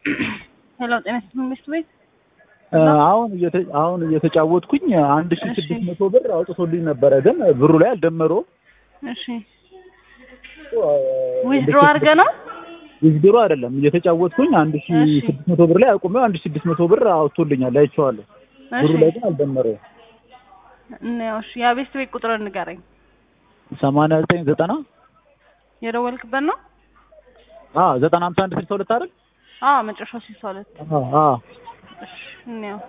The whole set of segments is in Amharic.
ሄሎ ጤና ይስጥልኝ መንግስት ቤት አሁን እየተ- አሁን እየተጫወትኩኝ አንድ ሺህ ስድስት መቶ ብር አውጥቶልኝ ነበረ፣ ግን ብሩ ላይ አልደመረውም። እሺ ዊዝድሮ አድርገህ ነው ዊዝድሮ አይደለም እየተጫወትኩኝ አንድ ሺህ እሺ። ስድስት መቶ ብር ላይ አቁሜው አንድ ሺህ ስድስት መቶ ብር አውጥቶልኛል፣ አይቼዋለሁ። ብሩ እሺ ላይ ግን አልደመረውም። እንየው እሺ የቤስት ቤት ቁጥር ንገረኝ ሰማንያ ዘጠኝ ዘጠና የደወልክበት ነው አዎ ዘጠና ሀምሳ አንድ ስልሳ ሁለት አይደል? አዎ መጨረሻው ስልሳ ሁለት አዎ አዎ እሺ እንየው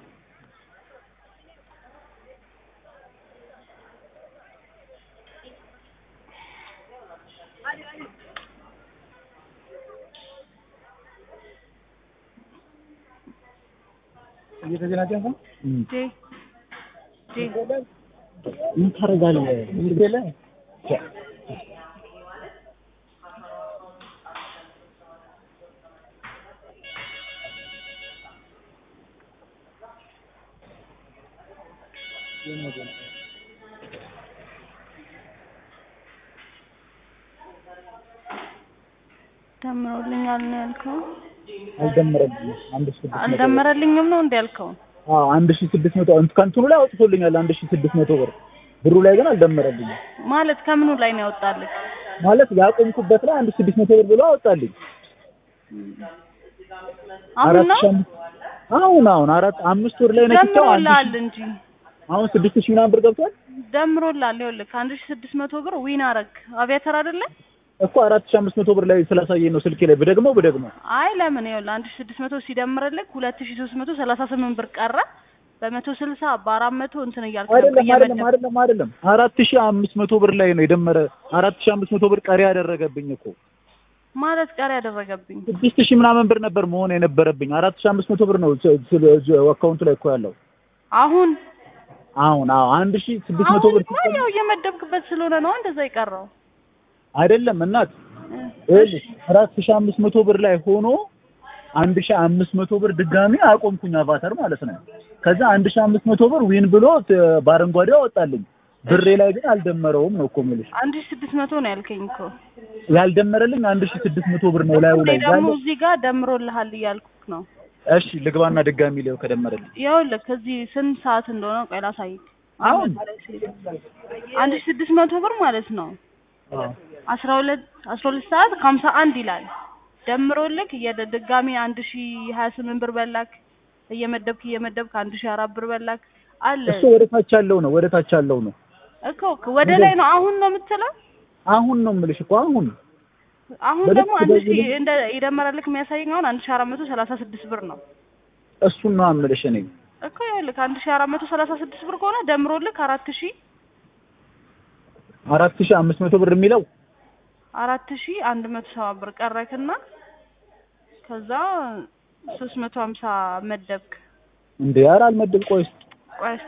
እየተዘናጀህ ነው? ጄ ጄ ምን ታደርጋለህ? ትምህርት የለህ? ደምሮልኛል ነው ያልከው አልደመረልኝም። አንድ ሺህ ስድስት መቶ ብር። አልደመረልኝም ነው እንደ ያልከው አዎ አንድ ሺህ ስድስት መቶ ከእንትኑ ላይ አውጥቶልኛል አንድ ሺህ ስድስት መቶ ብር ብሩ ላይ ግን አልደመረልኝም። ማለት ከምኑ ላይ ነው ያወጣልህ ማለት ያቆምኩበት ላይ አንድ ሺህ ስድስት መቶ ብር ብሎ አወጣልኝ። አሁን አራት ነው ሺህ አምስት አሁን አሁን አራት አምስት ወር ላይ ነክቼው አንድ ደምሮልሃል ሺህ እንጂ አሁን ስድስት ሺህ ምናምን ብር ገብቷል ደምሮልሃል ይኸውልህ ከአንድ ሺህ ስድስት መቶ ብር ዊን አረግ አቪያተር አይደለ እኮ አራት ሺህ አምስት መቶ ብር ላይ ስላሳየኝ ነው ስልኬ ላይ ብደግመው ብደግመው አይ ለምን ይኸውልህ አንድ ሺህ ስድስት መቶ ሲደምርልህ ሁለት ሺህ ሶስት መቶ ሰላሳ ስምንት ብር ቀረ በመቶ ስልሳ በአራት መቶ እንትን እያልክ ነበር አይደለም አይደለም እየመደብክ አይደለም አይደለም አራት ሺህ አምስት መቶ ብር ላይ ነው የደመረ አራት ሺህ አምስት መቶ ብር ቀሪ ያደረገብኝ እኮ ማለት ቀሪ ያደረገብኝ ስድስት ሺህ ምናምን ብር ነበር መሆን የነበረብኝ አራት ሺህ አምስት መቶ ብር ነው አካውንቱ ላይ እኮ ያለው አሁን አሁን አዎ አንድ ሺህ ስድስት መቶ አሁን ብር እንኳን ያው እየመደብክበት ስለሆነ ነው እንደዛ የቀረው አይደለም እናት እ፣ ይኸውልሽ አራት ሺህ አምስት መቶ ብር ላይ ሆኖ አንድ ሺህ አምስት መቶ ብር ድጋሚ አቆምኩኝ አቫተር ማለት ነው። ከዛ አንድ ሺህ አምስት መቶ ብር ዊን ብሎ ት- በአረንጓዴው አወጣልኝ። ብሬ ላይ ግን አልደመረውም ነው እኮ የምልሽ። አንድ ሺህ ስድስት መቶ ነው ያልከኝ እኮ ያልደመረልኝ አንድ ሺህ ስድስት መቶ ብር ነው ላዩ እኔ ላይ ደግሞ ያለው። እዚህ ጋር ደምሮልሃል እያልኩክ ነው እሺ ልግባና ድጋሚ ሊው ከደመረልኝ ይኸውልህ ከዚህ ስንት ሰዓት እንደሆነ ቆይ ላሳይክ አሁን አንድ ሺህ ስድስት መቶ ብር ማለት ነው አዎ አስራ ሁለት አስራ ሁለት ሰዓት ከሀምሳ አንድ ይላል ደምሮልክ እየደ ድጋሚ አንድ ሺህ ሀያ ስምንት ብር በላክ እየመደብክ እየመደብክ አንድ ሺህ አራት ብር በላክ አለ እሱ ወደ ታች ያለው ነው ወደ ታች ያለው ነው። እኮ ወደ ላይ ነው አሁን ነው የምትለው አሁን ነው የምልሽ እኮ አሁን አሁን ወደ ደግሞ አንድ ሺህ ወደ- እንደ የደመረልክ የሚያሳየኝ አሁን አንድ ሺህ አራት መቶ ሰላሳ ስድስት ብር ነው እሱን ነው የምልሽ እኔ እኮ ይኸውልህ አንድ ሺህ አራት መቶ ሰላሳ ስድስት ብር ከሆነ ደምሮልክ አራት ሺህ አራት ሺህ አምስት መቶ ብር የሚለው አራት ሺህ አንድ መቶ ሰባ ብር ቀረክና ከዛ ሶስት መቶ ሀምሳ መደብክ እንዴ ኧረ አልመድብ ቆይ ቆይ